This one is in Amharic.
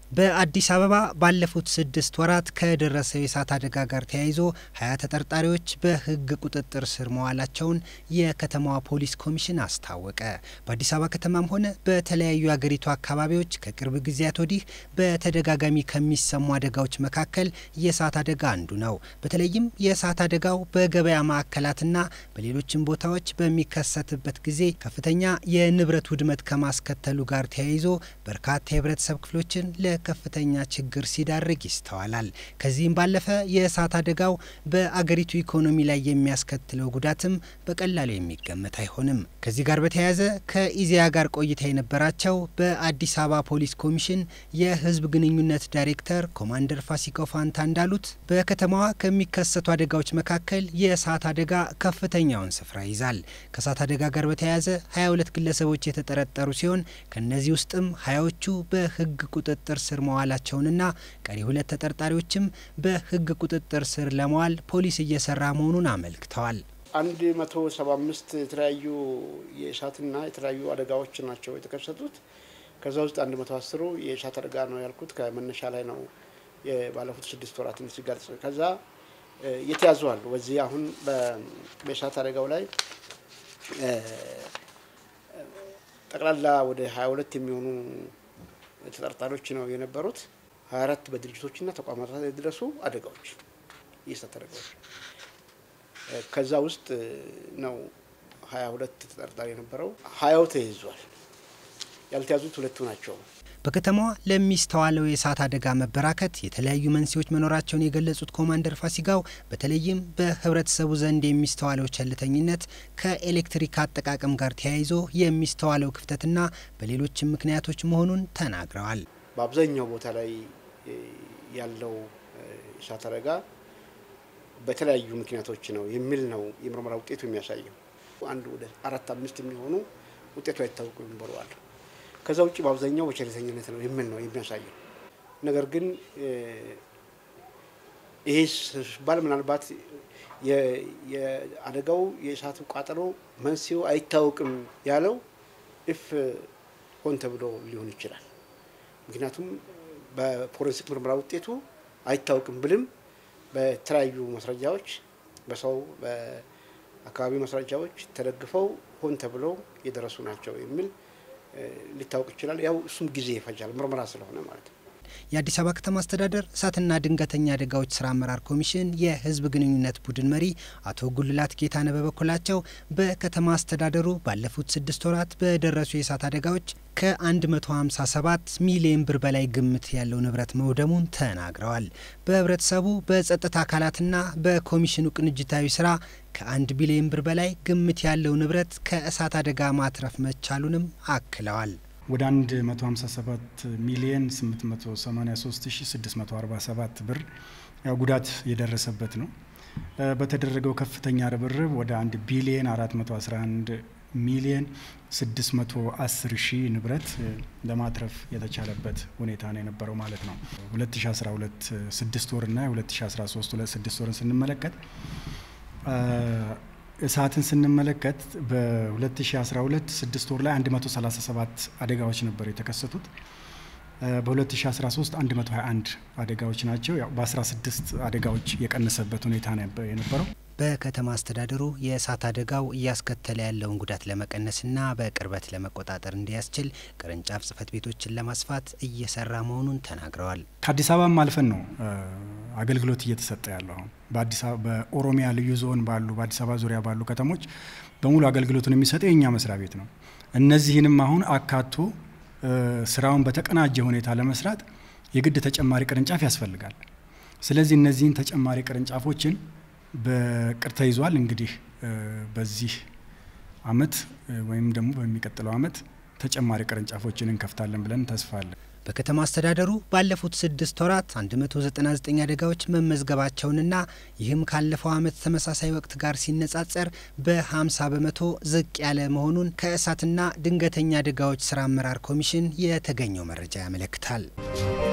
በአዲስ አበባ ባለፉት ስድስት ወራት ከደረሰው የእሳት አደጋ ጋር ተያይዞ ሀያ ተጠርጣሪዎች በሕግ ቁጥጥር ስር መዋላቸውን የከተማዋ ፖሊስ ኮሚሽን አስታወቀ። በአዲስ አበባ ከተማም ሆነ በተለያዩ የአገሪቱ አካባቢዎች ከቅርብ ጊዜያት ወዲህ በተደጋጋሚ ከሚሰሙ አደጋዎች መካከል የእሳት አደጋ አንዱ ነው። በተለይም የእሳት አደጋው በገበያ ማዕከላትና በሌሎችም ቦታዎች በሚከሰትበት ጊዜ ከፍተኛ የንብረት ውድመት ከማስከተሉ ጋር ተያይዞ በርካታ የህብረተሰብ ክፍሎችን ለከፍተኛ ችግር ሲዳርግ ይስተዋላል። ከዚህም ባለፈ የእሳት አደጋው በአገሪቱ ኢኮኖሚ ላይ የሚያስከትለው ጉዳትም በቀላሉ የሚገመት አይሆንም። ከዚህ ጋር በተያያዘ ከኢዜአ ጋር ቆይታ የነበራቸው በአዲስ አበባ ፖሊስ ኮሚሽን የህዝብ ግንኙነት ዳይሬክተር ኮማንደር ፋሲካው ፋንታ እንዳሉት በከተማዋ ከሚከሰቱ አደጋዎች መካከል የእሳት አደጋ ከፍተኛውን ስፍራ ይዛል። ከእሳት አደጋ ጋር በተያያዘ 22 ግለሰቦች የተጠረጠሩ ሲሆን ከእነዚህ ውስጥም ሀያዎቹ በህግ ቁጥጥር ስር መዋላቸውንና ቀሪ ሁለት ተጠርጣሪዎችም በህግ ቁጥጥር ስር ለመዋል ፖሊስ እየሰራ መሆኑን አመልክተዋል። አንድ መቶ ሰባ አምስት የተለያዩ የእሳትና የተለያዩ አደጋዎች ናቸው የተከሰቱት። ከዛ ውስጥ አንድ መቶ አስሩ የእሳት አደጋ ነው ያልኩት ከመነሻ ላይ ነው ባለፉት ስድስት ወራትን ሲገልጽ። ከዛ የተያዙ አሉ። በዚህ አሁን በእሳት አደጋው ላይ ጠቅላላ ወደ ሀያ ሁለት የሚሆኑ ተጠርጣሪዎች ነው የነበሩት። ሀያ አራት በድርጅቶችና ተቋማት ላይ የደረሱ አደጋዎች የእሳት አደጋዎች ከዛ ውስጥ ነው ሀያ ሁለት ተጠርጣሪ የነበረው። ሀያው ተይዟል። ያልተያዙት ሁለቱ ናቸው። በከተማዋ ለሚስተዋለው የእሳት አደጋ መበራከት የተለያዩ መንስኤዎች መኖራቸውን የገለጹት ኮማንደር ፋሲካው በተለይም በህብረተሰቡ ዘንድ የሚስተዋለው ቸልተኝነት ከኤሌክትሪክ አጠቃቀም ጋር ተያይዞ የሚስተዋለው ክፍተትና በሌሎችም ምክንያቶች መሆኑን ተናግረዋል። በአብዛኛው ቦታ ላይ ያለው እሳት አደጋ በተለያዩ ምክንያቶች ነው የሚል ነው የምርመራ ውጤቱ የሚያሳየው። አንድ ወደ አራት አምስት የሚሆኑ ውጤቱ አይታወቁ ይንበረዋል ከዛ ውጭ በአብዛኛው በቸልተኝነት ነው የሚል ነው የሚያሳየው። ነገር ግን ይሄ ሲባል ምናልባት የአደጋው የእሳቱ ቃጠሎ መንስኤው አይታወቅም ያለው እፍ ሆን ተብሎ ሊሆን ይችላል። ምክንያቱም በፎረንሲክ ምርመራ ውጤቱ አይታወቅም ብልም በተለያዩ ማስረጃዎች በሰው በአካባቢ ማስረጃዎች ተደግፈው ሆን ተብሎ የደረሱ ናቸው የሚል ሊታወቅ ይችላል። ያው እሱም ጊዜ ይፈጃል ምርመራ ስለሆነ ማለት ነው። የአዲስ አበባ ከተማ አስተዳደር እሳትና ድንገተኛ አደጋዎች ስራ አመራር ኮሚሽን የህዝብ ግንኙነት ቡድን መሪ አቶ ጉልላት ጌታነ በበኩላቸው በከተማ አስተዳደሩ ባለፉት ስድስት ወራት በደረሱ የእሳት አደጋዎች ከ157 ሚሊዮን ብር በላይ ግምት ያለው ንብረት መውደሙን ተናግረዋል። በህብረተሰቡ በጸጥታ አካላትና በኮሚሽኑ ቅንጅታዊ ስራ ከአንድ ቢሊዮን ብር በላይ ግምት ያለው ንብረት ከእሳት አደጋ ማትረፍ መቻሉንም አክለዋል። ወደ 157 ሚሊየን 883647 ብር ያው ጉዳት የደረሰበት ነው። በተደረገው ከፍተኛ ርብርብ ወደ 1 ቢሊየን 411 ሚሊየን 610 ሺህ ንብረት ለማትረፍ የተቻለበት ሁኔታ ነው የነበረው ማለት ነው። 2012 ስድስት ወርና 2013 ስድስት ወርን ስንመለከት እሳትን ስንመለከት በ2012 ስድስት ወር ላይ 137 አደጋዎች ነበር የተከሰቱት። በ2013 121 አደጋዎች ናቸው። ያው በ16 አደጋዎች የቀነሰበት ሁኔታ ነበር የነበረው። በከተማ አስተዳደሩ የእሳት አደጋው እያስከተለ ያለውን ጉዳት ለመቀነስና በቅርበት ለመቆጣጠር እንዲያስችል ቅርንጫፍ ጽሕፈት ቤቶችን ለማስፋት እየሰራ መሆኑን ተናግረዋል። ከአዲስ አበባም አልፈን ነው አገልግሎት እየተሰጠ ያለው አሁን በአዲስ አበባ በኦሮሚያ ልዩ ዞን ባሉ በአዲስ አበባ ዙሪያ ባሉ ከተሞች በሙሉ አገልግሎቱን የሚሰጠው የእኛ መስሪያ ቤት ነው። እነዚህንም አሁን አካቶ ስራውን በተቀናጀ ሁኔታ ለመስራት የግድ ተጨማሪ ቅርንጫፍ ያስፈልጋል። ስለዚህ እነዚህን ተጨማሪ ቅርንጫፎችን በቅር ተይዟል። እንግዲህ በዚህ አመት ወይም ደግሞ በሚቀጥለው አመት ተጨማሪ ቅርንጫፎችን እንከፍታለን ብለን ተስፋ አለን። በከተማ አስተዳደሩ ባለፉት ስድስት ወራት 199 አደጋዎች መመዝገባቸውንና ይህም ካለፈው አመት ተመሳሳይ ወቅት ጋር ሲነጻጸር በ50 በመቶ ዝቅ ያለ መሆኑን ከእሳትና ድንገተኛ አደጋዎች ስራ አመራር ኮሚሽን የተገኘው መረጃ ያመለክታል።